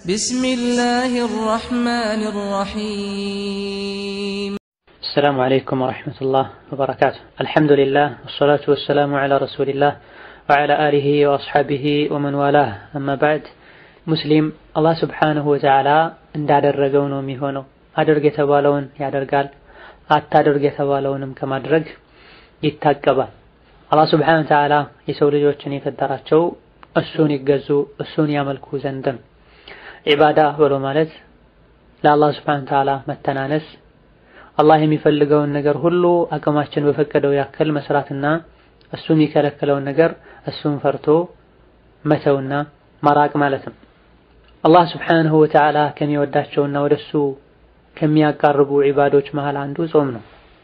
بسم الله الرحمن الرحيم السلام عليكم ورحمة الله وبركاته الحمد لله والصلاة والسلام على رسول الله وعلى آله وأصحابه ومن والاه أما بعد ሙስሊም አላህ ስብሓንሁ ወተዓላ እንዳደረገው ነው የሚሆነው። አድርግ የተባለውን ያደርጋል፣ አታድርግ የተባለውንም ከማድረግ ይታቀባል። አላህ ስብሓንሁ ወተዓላ የሰው ልጆችን የፈጠራቸው እሱን ይገዙ እሱን ያመልኩ ዘንድ ነው። ዒባዳ ብሎ ማለት ለአላህ ስብሓንሁ ወተዓላ መተናነስ፣ አላህ የሚፈልገውን ነገር ሁሉ አቅማችን በፈቀደው ያክል መስራትና እሱ የሚከለክለውን ነገር እሱን ፈርቶ መተውና መራቅ ማለት ነው። አላህ ስብሓንሁ ወተዓላ ከሚወዳቸውና ወደሱ ከሚያቃርቡ ዒባዶች መሃል አንዱ ጾም ነው።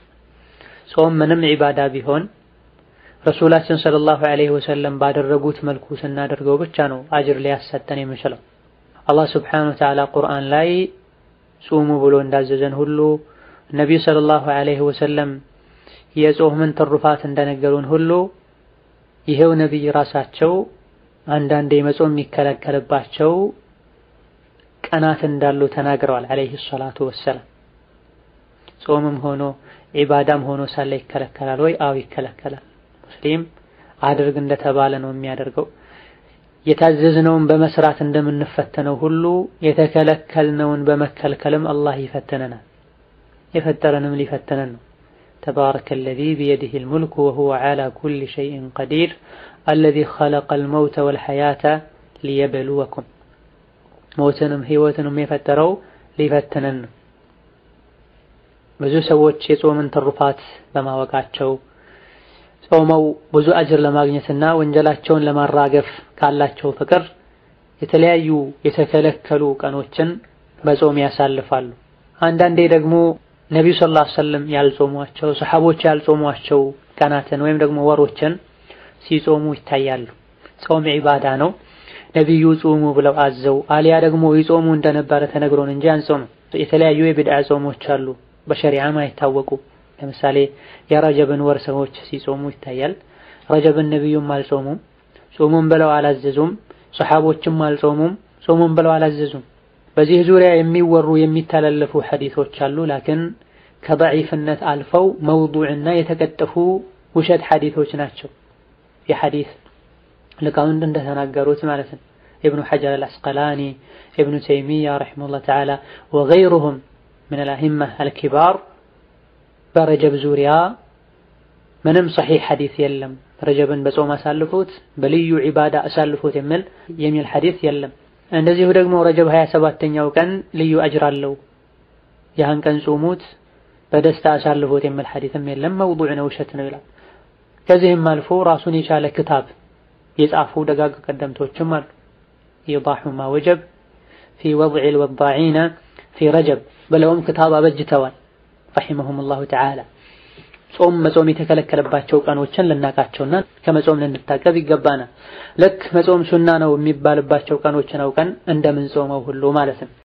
ጾም ምንም ዒባዳ ቢሆን ረሱላችን ሰለላሁ ዐለይሂ ወሰለም ባደረጉት መልኩ ስናደርገው ብቻ ነው አጅር ሊያሰጠን የሚችለው። አላህ ስብሓንሁ ወተዓላ ቁርአን ላይ ጹሙ ብሎ እንዳዘዘን ሁሉ ነቢዩ ሰለላሁ ዐለይሂ ወሰለም የጾምን ትሩፋት እንደነገሩን ሁሉ ይሄው ነቢይ ራሳቸው አንዳንዴ መጾም የሚከለከልባቸው ቀናት እንዳሉ ተናግረዋል። አለይሂ ሰላቱ ወሰላም ጾምም ሆኖ ዒባዳም ሆኖ ሳለ ይከለከላል ወይ? አዎ ይከለከላል። ሙስሊም አድርግ እንደተባለ ነው የሚያደርገው። የታዘዝነውን በመስራት እንደምንፈተነው ሁሉ የተከለከልነውን በመከልከልም አላህ ይፈትነናል። የፈጠረንም ሊፈትነን ነው። ተባረከ አለዚ ቢየዲሂል ሙልኩ ወሁወ ዐላ ኩሊ ሸይኢን ቀዲር አለዚ ኸለቀል መውተ ወልሐያተ ሊየብሉወኩም ሞትንም ህይወትንም የፈጠረው ሊፈትነን ነው። ብዙ ሰዎች የጾምን ትሩፋት በማወቃቸው ጾመው ብዙ አጅር ለማግኘትና ወንጀላቸውን ለማራገፍ ካላቸው ፍቅር የተለያዩ የተከለከሉ ቀኖችን በጾም ያሳልፋሉ። አንዳንዴ ደግሞ ነቢዩ ሰለላሁ ዐለይሂ ወሰለም ያልጾሟቸው ሰሐቦች ያልጾሟቸው ቀናትን ወይም ደግሞ ወሮችን ሲጾሙ ይታያሉ። ጾም ዒባዳ ነው። ነቢዩ ጾሙ ብለው አዘው አሊያ ደግሞ ይጾሙ እንደነበረ ተነግሮን እንጂ አንጾም። የተለያዩ የቢድዓ ጾሞች አሉ በሸሪዓም አይታወቁ። ለምሳሌ የረጀብን ወር ሰዎች ሲጾሙ ይታያል። ረጀብን ነቢዩም አልጾሙም፣ ጾሙም ብለው አላዘዙም። ሰሐቦችም አልጾሙም፣ ጾሙም ብለው አላዘዙም። በዚህ ዙሪያ የሚወሩ የሚተላለፉ ሐዲሶች አሉ። ላኪን ከደዒፍነት አልፈው መውዱዕና የተቀጠፉ ውሸት ሐዲሶች ናቸው። የሐዲስ ሊቃውንት እንደተናገሩት ማለት ነው። ኢብኑ ሐጀር አልአስቀላኒ፣ ኢብኑ ተይሚያ ረሒመሁላህ ተዓላ ወገይሩሁም ሚነል አኢማ አልኪባር በረጀብ ዙሪያ ምንም ሰሒሕ ሐዲስ የለም። ረጀብን በጾም አሳልፎት በልዩ ዒባዳ አሳልፎት የሚል የሚል ሐዲስ የለም። እንደዚሁ ደግሞ ረጀብ 27ኛው ቀን ልዩ አጅር አለው ያን ቀን ጾሙት በደስታ አሳልፎት የሚል ሐዲስም የለም። መውዱዕ ነው፣ ውሸት ነው ይላል። ከዚህም አልፎ ራሱን የቻለ ክታብ የጻፉ ደጋግ ቀደምቶችም አሉ። ኢዳሑ ማ ወጀብ ፊ ወድዒል ወዳዒነ ፊ ረጀብ ብለውም ክታብ አበጅተዋል ረሒመሁሙላሁ ተዓላ። ጾም መጾም የተከለከለባቸው ቀኖችን ልናቃቸውና ከመጾም ልንታቀብ ይገባናል። ልክ መጾም ሱና ነው የሚባልባቸው ቀኖችን አውቀን እንደምንጾመው ሁሉ ማለት ነው።